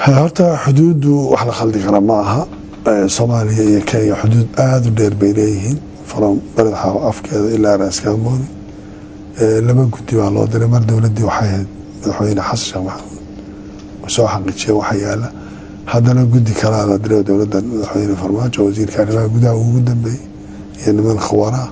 horta xuduuddu wax la khaldi kara ma aha soomaaliya iyo kenya xuduud aada u dheer bay leeyihiin from beledxaawo afkeeda ilaa raaskaamoni laba guddi baa loo diray mar dowladdii waxay ahayd madaxweyne xasan sheekh maxamuud soo xaqiijiya waxa yaala haddana guddi kalaa la diray dowladda madaxweyne farmaajo wasiirka arrimaha gudaha ugu dambeeyey iyo niman khawaraa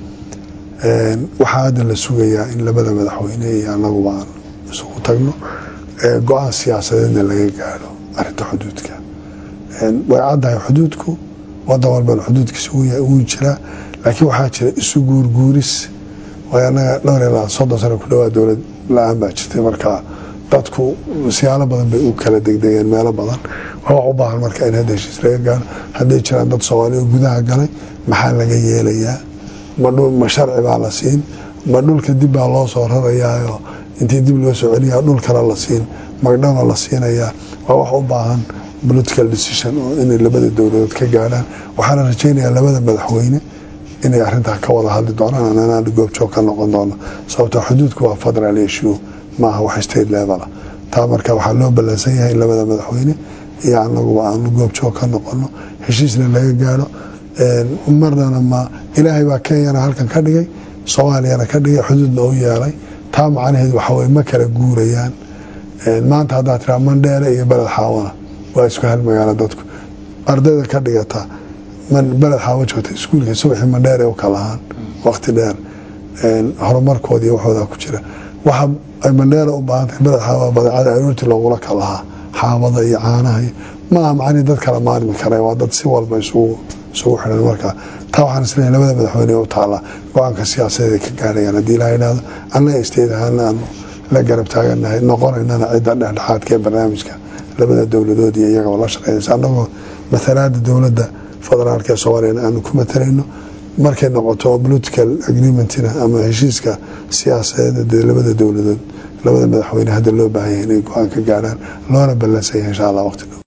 waxaa hadda la sugayaa in labada madaxweyne iyo anaguba aan isugu tagno go-aan siyaasadeedna laga gaadho arinta xuduudka way caddahay xuduudku wadan walban xuduudkiisa wuu jiraa laakiin waxaa jira isu guurguuris way anaga dhowr ilaa soddon sano ku dhawaa dowlad la-aan baa jirtay markaa dadku siyaalo badan bay u kala degdegeen meelo badan waa wax u baahan marka in hadda heshiis laga gaaro hadday jiraan dad soomaali oo gudaha galay maxaa laga yeelayaa ma sharci baa la siin ma dhulka dib baa loo soo rarayaayo intii dib loo soo celiyaa dhul kale la siin magdhana la siinayaa waa wax u baahan political decision oo inay labada dowladood ka gaadhaan waxaana rajaynayaa labada madaxweyne inay arintaa ka wada hadli doonaan anaan goobjoog ka noqon doono sababtoo xuduudku waa federal issue maaha wax state level taa marka waxaa loo ballansan yahay in labada madaxweyne iyo anaguba aanu goobjoog ka noqono heshiisna laga gaadho marnana ma ilaahay baa kenyana halkan ka dhigay soomaaliyana ka dhigay xuduudna u yeelay taa macnaheed waxaweye ma kala guurayaan maanta haddaa tiraa mandheere iyo beled xaawana waa isku hal magaalo dadku ardayda ka dhigata beled xaawo joogta iskuulka subaxii mandheere u kalahaan waqti dheer horumarkoodi iyo waxoodaa ku jira waxa ay mandheere u baahantahay beled xaawa badeecada aroortii loogula kalahaa xaabada iyo caanaha maaha macnii dad kala maarmi kara waa dad si walba isugu isugu xidhan marka taa waxaan isleeyahay labada madaxweyne u taala go-aanka siyaasadeed ay ka gaarayaan haddii ilaa idhaahdo annaga isteed ahaana aanu la garab taaganahay noqonaynana cidda dhexdhexaadka ee barnaamijka labada dowladood iyo iyagaba la shaqeynaysa annagoo matalaada dowladda federaalka ee soomaaliyana aanu ku matalayno markay noqoto political agreementina ama heshiiska siyaasadeed dee labada dowladood labada madaxweyne hadda loo baahan yahay inay go-aan ka gaarhaan loona ballansan yahay insha allah waqti dhow